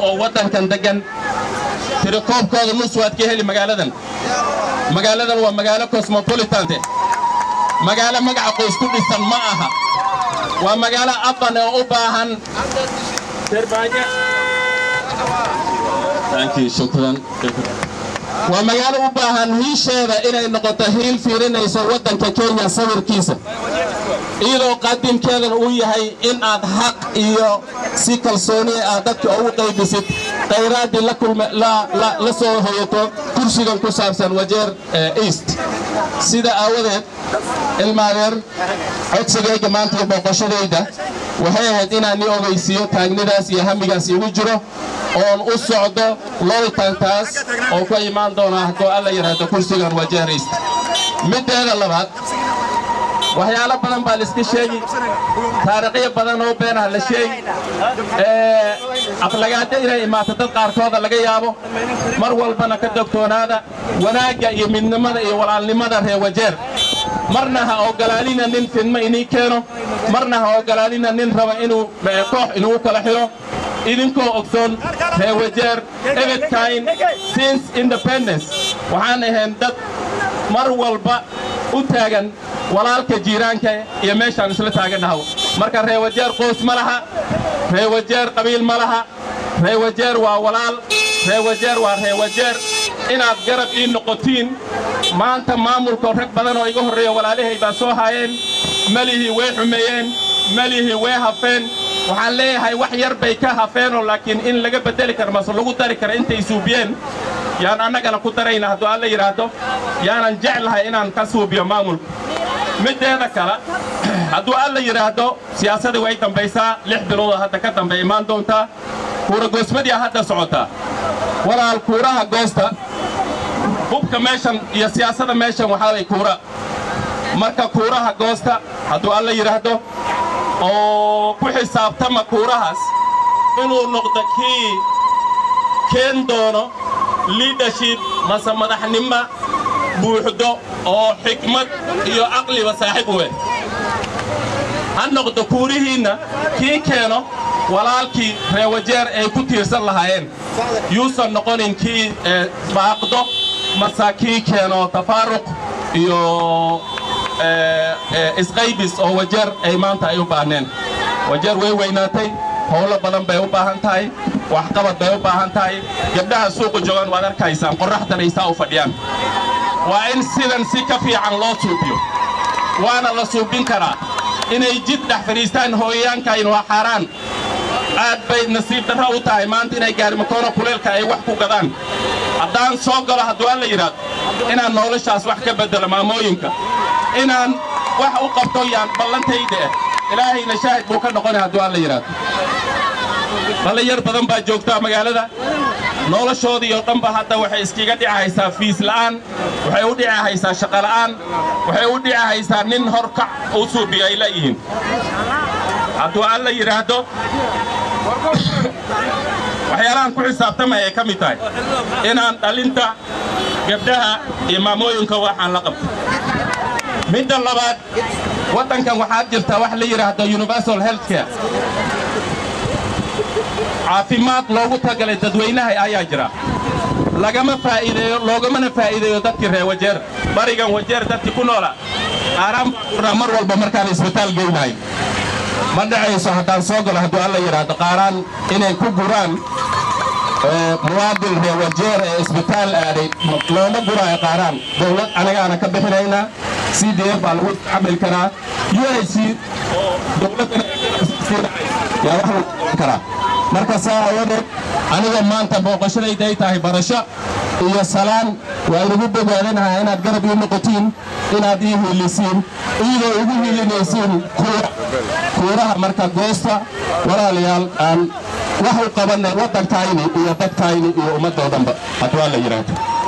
oo waddankan deggan tirakoobkooda nus waad ka heli magaaladan magaaladan waa magaalo cosmopolitante magaalo magaca qoys ku dhisan ma aha waa magaalo abban oo u baahan waa magaalo u baahan hiisheeda inay noqoto hiil fiirinayso waddanka kenya sawirkiisa iyadoo qaadimkeedan uu yahay in aad xaq iyo si kalsooni aad dadka ugu qaybisid khayraadii la soo hoyato kursigan ku saabsan wajeer east sida aawadeed ilmaadeer codsigayga maanta iyo booqoshadayda waxay ahayd inaan ni ogaysiiyo taagnidaas iyo hamigaas igu jiro oon u socdo looltantaas oo ka imaan doona hadduu alla yidhaahdo kursigan wajeer east middeeda labaad waxyaalo badan baa laiska sheegi taariikhyo badan oo beenah la sheegi aflagaado inay imaato dad qaarkooda laga yaabo mar walbana ka dogtoonaada wanaagga iyo midnimada iyo walaalnimada reer wajeer marna ha ogolaalina nin fidmo inii keeno marna ha ogolaalina nin raba inuu koox inuu kala xiro idinkoo ogsoon reer wajeer ebedkayn since independence waxaan ahayn dad mar walba u taagan walaalka jiiraanka iyo meeshaan isla taagannahaw marka reewajeer qoys ma laha reewajeer qabiil ma laha reewajeer waa walaal reewajeer waa reewajeer inaad garab ii noqotiin maanta maamulka rag badan oo iga horreeya walaalahay baa soo haayeen melihii way xumeeyeen melihii way hafeen waxaan leeyahay wax yar bay ka hafeenoo laakiin in laga beddeli karo mase lagu dari karo intay suubiyeen yaan annagana ku darayna hadduu alla yidhaahdo yaanan jeclahay inaan ka suubiyo maamulka middeeda kale hadduu alla yidhaahdo siyaasadii way dambaysaa lix biloodoo hadda ka dambe imaan doontaa kuura goosmadiia hadda socotaa walaal kuuraha goosta hubka meeshan iyo siyaasada meeshan waxaaway kuura marka kuuraha goosta hadduu alla yidhaahdo oo ku xisaabtama kuurahaas inuu noqdo kii keen doono liidership mase madaxnimo buuxdo oo xikmad iyo caqliba saaxiib u eh ha noqdo kuurihiinna kii keeno walaalkii reewajeer ay ku tiirsan lahaayeen yuusan noqonin kii baaqdo mase kii keeno tafaaruq iyo isqaybis oo wajeer ay maanta ay u baahneen wajeer way weynaatay howlo badan bay u baahan tahay waxqabad bay u baahan tahay gabdhaha suuqa joogaan waad arkaysaan qorraxdan ay saa u fadhiyaan waa in sidan si ka fiican loo suubiyo waana la suubin karaa inay jid dhex fadhiistaan hooyayaankayn waa xaaraan aad bay nasiib darro u tahay maanta inay gaarimakoona kuleelka ay wax ku gadaan haddaan soo galo hadduu alla yidhaahdo inaan noloshaas wax ka beddelo maamooyinka inaan wax u qabto yaan ballantayda ah ilaahayna shaahid buu ka noqonay hadduu alla yidhaahdo dhallinyar badan baa joogtaa magaalada noloshoodii oo dhanba hadda waxay iskiga dhicahaysaa fiis la'aan waxay u dhicahaysaa shaqola'aan waxay u dhicahaysaa nin horkac u suubiyo ay layihiin hadduu alla yidhaahdo waxyaalahan ku xisaabtamaya ay ka mid tahay inaan dhalinta gabdhaha iyo maamooyinka waxaan la qabto midda labaad waddankan waxaad jirtaa wax la yidhaahdo universal health care caafimaad loogu tagalay dadweynaha ayaa jira lagama faa'iideeyo loogamana faa'iideeyo dadkii reer wajeer barigan wajeer dadkii ku noola qaaraan baa mar walba markaan isbitaal geynahay ma dhacayso haddaan soo galo hadduu alla yidhaahdo qaaraan inay ku guraan muwaadin reer wajeer ee isbitaal aaday looma guraayo qaaraan dowlad anagaana ka bixinaynaa c d f baa lagu camil karaa u i c oo dowladdana yaa wax lagu karaa marka saa aawadeed aniga maanta booqashadayda ay tahay barasho iyo salaan waa inugu bogaadanahaa inaad garab ii noqotiin inaad ii hiilisiin iyadoo igu hiilinaysiin kuuraha marka goosta walaalayaal aan wax u qabanay waddankayni iyo dadkayni iyo ummaddoodanba hadduu alla yidhaahdo